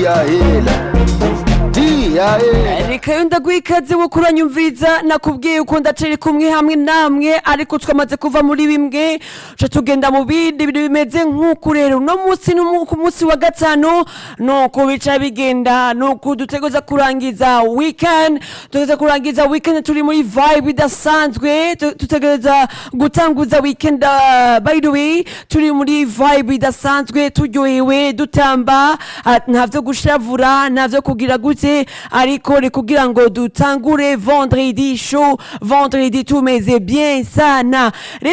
dia hela dia hela reka yo ndaguha ikaze wo kuranyumviriza nakubwiye uko ndacari kumwe hamwe namwe ariko twamaze kuva muri bimwe ca tugenda mu bindi bintu bimeze nk'uku rero uno munsi ni umu- ku munsi wa gatanu nuko bica bigenda nuko dutegereza kurangiza weekend dutegereza kurangiza weekend turi muri vibe idasanzwe tu- dutegereza gutanguza weekend uh, by the way turi muri vibe idasanzwe turyohewe dutamba ah, nta vyo gushavura nta vyo kugira gute ariko ni kugira ngo dutangure vendredi show vendredi tumeze bien sana